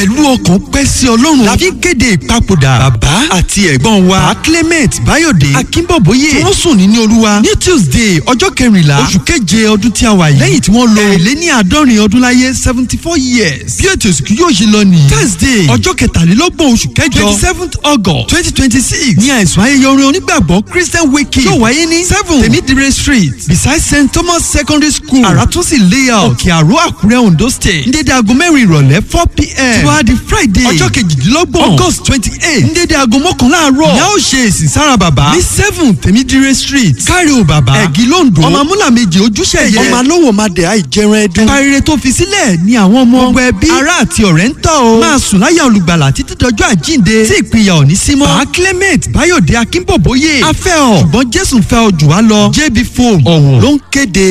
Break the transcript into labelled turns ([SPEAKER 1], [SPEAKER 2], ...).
[SPEAKER 1] pẹ̀lú ọkàn pẹ́ sí ọlọ́run la fi ń kéde ìpapòdà bàbá àti ẹ̀gbọ́n wa bá clement bayode akínbọ̀bóyè tí wọ́n sùn ní olúwa ní tuesday ọjọ́ kẹrìnlá oṣù keje ọdún tí a wà yìí lẹ́yìn tí wọ́n lo èlé ní àádọ́rin ọdún láyé seventy four years bí ètò ìsìnkú yóò ṣe lọ nìyí thursday ọjọ́ kẹtàlélọ́gbọ̀n oṣù kẹjọ twenty seventh august twenty twenty six ní àìsàn ayẹyẹ orin onígbàgbọ́ christian waking yóò wáyé ní seven temidire street beside st thomas secondary school àràtúnṣe layout òkè àrò àkúrẹ́ ondo state ní dédé aago mẹ́rin ìrọ̀lẹ́ four pm tí wàá di friday ọjọ́ kejìdínlọ́gbọ̀n august twenty eight ní dédé aago mọ́kànlá àárọ̀ ní a ó ṣe èsì sára bàbá ní seven temidire street kárí o bàbá ẹ̀gí londo ọmọ amúlà méje ojúṣe yẹ ọmọ alówó madẹ àìjẹrun ẹdun parire tó fi sílẹ̀ ní àwọn ọmọ gbogbo ẹbí ará àti ọ̀rẹ́ ń tọ́ o máa sùn láyà olùgbàlà títí dọjọ́ àjíǹde tí ìpínyà ò ní sí mọ́ bá clement bayode akínbọ̀bóyè afẹ́ ọ̀ ṣùgbọ́n jésù fẹ́ ọ jù wá lọ jb foam ọ̀wọ̀ ló ń kéde